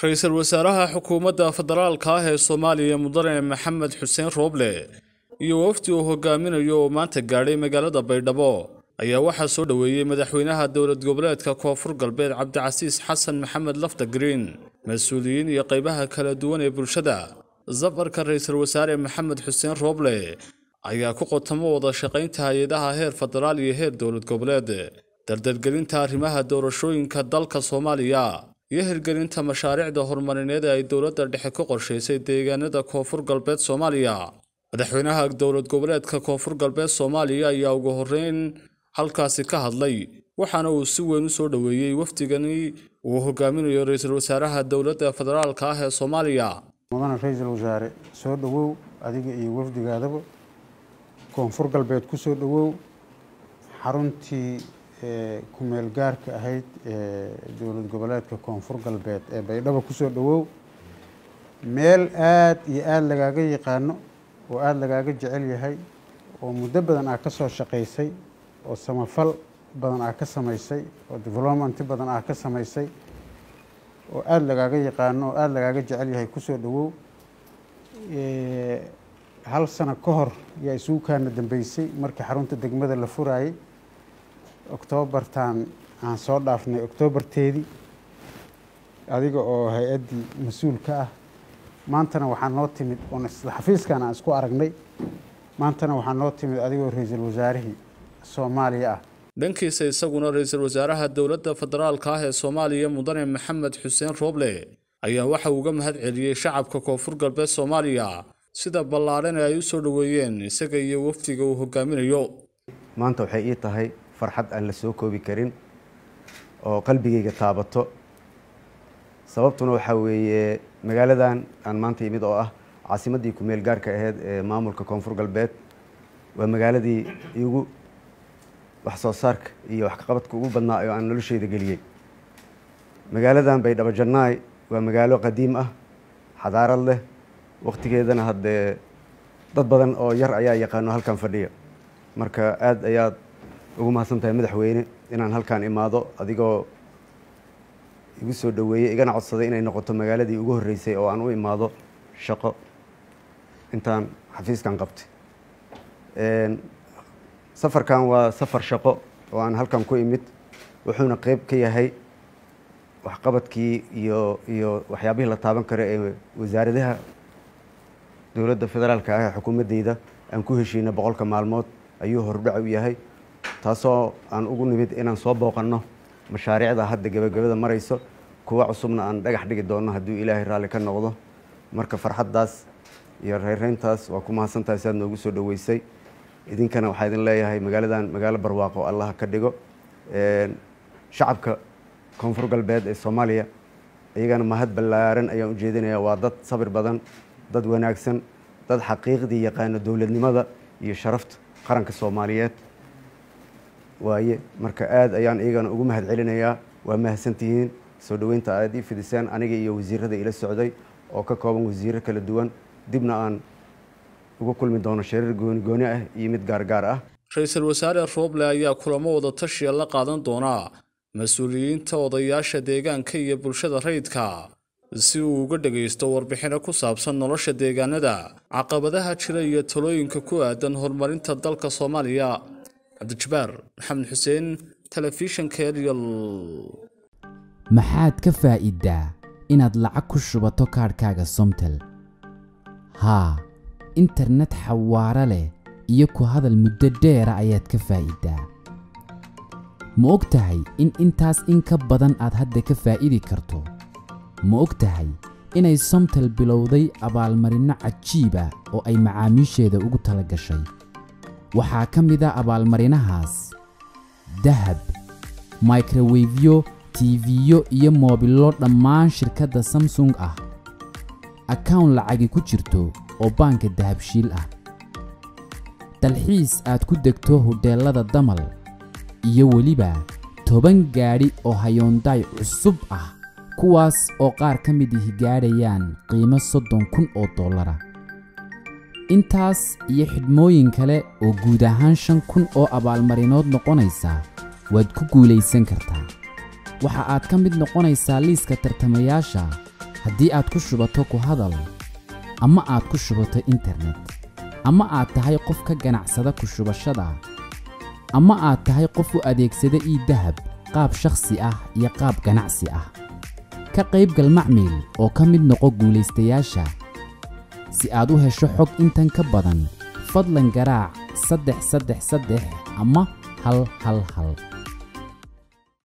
ra-iisul wasaaraha xukuumadda federaalka ah ee soomaaliya mudane maxamed xuseen rooble iyo wafdi uu hogaaminayo oo maanta gaadhay magaalada baydhabo ayaa waxaa soo dhoweeyey madaxweynaha dowlad goboleedka koonfur galbeed cabdicasiis xasan maxamed lafta green mas-uuliyiin iyo qaybaha kala duwan ee bulshada safarka ra-iisul wasaare maxamed xuseen rooble ayaa ku qotamo wada shaqaynta hay-adaha heer federaal iyo heer dowlad goboleed dardargelinta arrimaha doorashooyinka dalka soomaaliya iyo hirgelinta mashaariicda horumarineed ee ay dowladda dhexe ku qorshaysay deegaanada koonfur galbeed soomaaliya madaxweynaha dowlad goboleedka koonfur galbeed soomaaliya ayaa ugu horreyn halkaasi ka hadlay waxaana uu si weyn u soo dhoweeyey wafdigani uu hogaaminayo ra-iisul wasaaraha dowladda federaalka ah ee soomaaliya mudane ra-iisul wasaare soo dhowow adiga iyo wafdigaadaba koonfur galbeed ku soo dhowow xaruntii kumeel gaarka ahayd ee dowlad goboleedka koonfur galbeed ee baydhabo kusoo dhowow meel aada iyo aada lagaaga yaqaano oo aada lagaaga jecel yahay oo muddo badan aa ka soo shaqaysay oo samafal badan aa ka samaysay oo development badan aa ka samaysay oo aada lagaaga yaqaano oo aada lagaaga jecel yahay kusoo dhowow hal sano ka hor yaa isugu kaana dambeysay markii xarunta degmada la furaayay oktoobartan aan soo dhaafnay oktoobarteedii adiga oo hay-addii mas-uul ka ah maantana waxaa noo timid oon isla xafiiskan aan isku aragnay maantana waxaa noo timid adigoo ra-iisul wasaarihii soomaaliya ah dhankiisa isaguna ra-iisul wasaaraha dowladda federaalka ah ee soomaaliya mudane maxamed xuseen rooble ayaa waxa uu uga mahad celiyey shacabka koonfur galbeed soomaaliya sida ballaadhan ee ay u soo dhoweeyeen isaga iyo wafdiga uu hogaaminayo maanta waxay ii tahay farxad aan la soo koobi karin oo qalbigayga taabato sababtuna waxaa weeye magaaladan aan maanta yimid oo ah caasimaddii kumeel gaarka aheyd ee maamulka koonfur galbeed waa magaaladii igu wax soo saarka iyo waxqabadka ugu badnaa oo aan nolosheyda geliyey magaaladan baydhabo jannaay waa magaalo qadiim ah xadaarad leh wakhtigeedana haddee dad badan oo yar ayaa yaqaano halkan fadhiya marka aada ayaad ugu mahadsan tahay madaxweyne inaan halkaan imaado adigoo igu soo dhoweeyey igana codsaday inay noqoto magaaladii ugu horreysay oo aan u imaado shaqo intaan xafiiskan qabtay safarkan waa safar shaqo oo aan halkan ku imid wuxuuna qeyb ka yahay waxqabadkii iyo iyo waxyaabihii la taaban karo ee wasaaradaha dowladda federaalka ah ee xukuumaddeyda aan ku heshiina boqolka maalmood ayuu hordhac u yahay taasoo aan ugu nimid inaan soo booqanno mashaariicda hadda gebagabada marayso kuwa cusubna aan dhagax dhigi doonno hadduu ilaahay raalli ka noqdo marka farxaddaas iyo reyrreyntaas waa ku mahadsantahay si aad noogu soo dhoweysay idinkana waxaa idin leeyahay magaaladan magaalo barwaaqo allaha ka dhigo shacabka koonfur galbeed ee soomaaliya iyagana mahad ballaaran ayaan u jeedinaya waa dad sabir badan dad wanaagsan dad xaqiiqdii yaqaano dowladnimada iyo sharafta qaranka soomaaliyeed waaye marka aada ayaan iyagana ugu mahad celinayaa waa mahadsantihiin soo dhoweynta aad ii fidiseen aniga iyo wasiirada ila socday oo ka kooban wasiiro kala duwan dibna aan ugu kulmi doono shariir gooni gooni ah iyo mid gaargaar ah ra-iisul wasaare rooble ayaa kulamo wada tashiya la qaadan doonaa mas-uuliyiinta odayaasha deegaanka iyo bulshada rayidka si uu uga dhagaysto warbixino ku saabsan nolosha deegaanada caqabadaha jira iyo talooyinka ku aadan horumarinta dalka soomaaliya cabdijabaar maxamed xuseen telefishanka eryal maxaad ka faa'iiddaa inaad lacag ku shubato kaadhkaaga somtel haa internet xawaaro leh iyo ku hadal muddo dheera ayaad ka faa'iiddaa ma og tahay in intaas in ka badan aad hadda ka faa'idi karto ma og tahay inay somtel bilowday abaalmarinno cajiiba oo ay macaamiisheeda ugu tala gashay waxaa ka mid a abaalmarinahaas dahab microwefyo tiifiyo iyo moobillo dhammaan shirkadda samsung ah akawn lacagi ku jirto oo baanka dahabshiil ah dalxiis aad ku degto hodheellada damal iyo weliba toban gaadhi oo hayoondaay cusub ah kuwaas oo qaar ka mid ihi gaadhayaan qiimo soddon kun oo dollara intaas iyo xidhmooyin kale oo guud ahaan shan kun oo abaalmarinood noqonaysa waad ku guulaysan kartaa waxa aad ka mid noqonaysaa liiska tartamayaasha haddii aad ku shubato ku hadal ama aad ku shubato internet ama aad tahay qof ka ganacsada ku shubashada ama aad tahay qof u adeegsada ii dahab qaab shakhsi ah iyo qaab ganacsi ah ka qaybgal macmiil oo ka mid noqo guulaystayaasha si aad u hesho xog intan ka badan fadlan garaac saddex saddex saddex ama hal hal hal